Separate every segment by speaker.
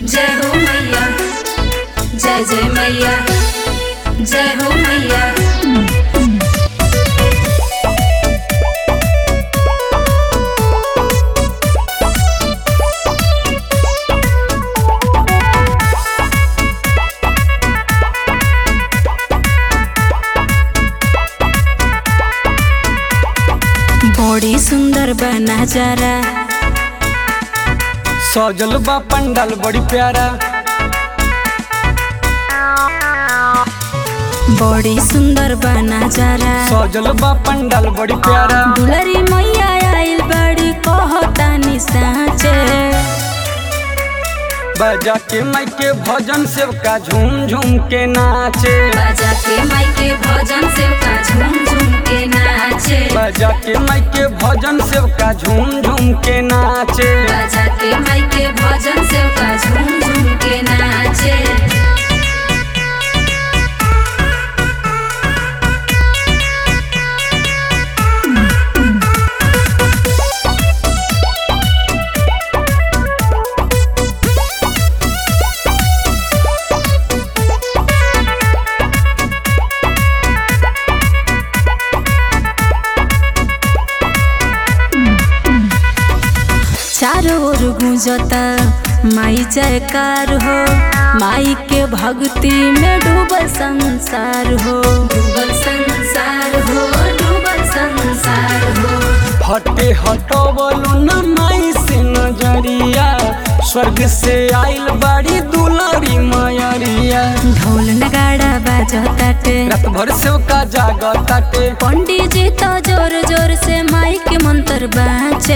Speaker 1: जय हो मैया जय जय मैया जय हो मैया बड़ी सुंदर बा नजारा
Speaker 2: सजल बा पंडाल बड़ी प्यारा
Speaker 1: बड़ी सुंदर बा नजारा
Speaker 2: सजल बा पंडाल बड़ी प्यारा
Speaker 1: दुलरी मैया आइल बड़ी कहतानी साँचे
Speaker 2: बजा के माई के भजन सेवका झूम झूम के नाचे
Speaker 1: बाजा के माई के भजन से का झूम झूम के नाचे
Speaker 2: बजा के माई के भजन सेवका झूम झूम के नाचे
Speaker 1: बाजा के माई के भजन से का झूम झूम के नाचे चारों ओर गूंजता माई जयकार हो माई के भक्ति में डूबल संसार हो डूबल संसार हो डूबल संसार हो
Speaker 2: हटे हटवलो न माई से नजरिया स्वर्ग से आइल बाड़ी दुलारी मयरिया
Speaker 1: ढोल नगाड़ा बाजताटे
Speaker 2: रात भर सेवका जागताटे
Speaker 1: पंडित जी तो जोर जोर से माई के मंत्र बाँचे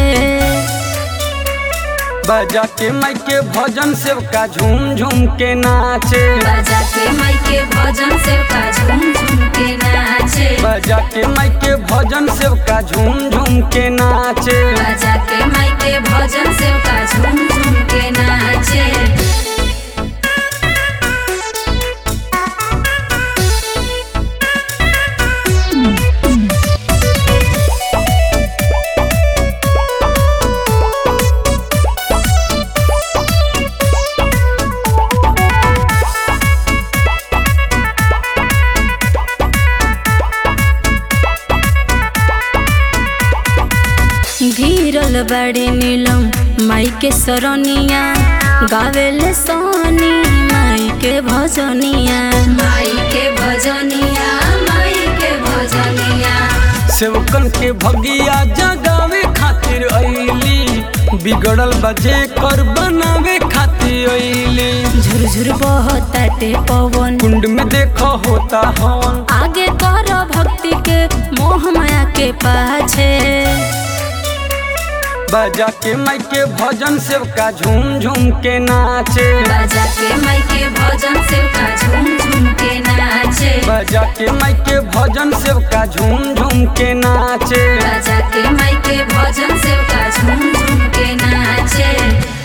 Speaker 2: बजा के माई के भजन सेवका झूम झूम के नाचे
Speaker 1: बाजा के माई के भजन से का झूम झूम के नाचे
Speaker 2: बजा के माई के भजन सेवका झूम झूम के नाचे
Speaker 1: बाजा के माई के भजन से का झूम झूम के नाचे घिरल बड़ी नीलम माई के सरनिया गावेले सोनी माई के भजनिया माई के भजनिया माई के भजनिया
Speaker 2: सेवकन के भगिया जगावे खातिर अइली बिगड़ल बजे कर बनावे खातिर अइली
Speaker 1: झुरझुर बहताटे पवन
Speaker 2: कुंड में देखो होता हवन
Speaker 1: आगे कर भक्ति के मोह माया के पाछे
Speaker 2: बजा के माई के भजन सेवका झूम झूम के नाचे
Speaker 1: बाजा के माई के भजन से का झूम झूम के नाचे
Speaker 2: बजा के माई के भजन सेवका झूम झूम के नाचे
Speaker 1: बाजा के माई के भजन से का झूम झूम के नाचे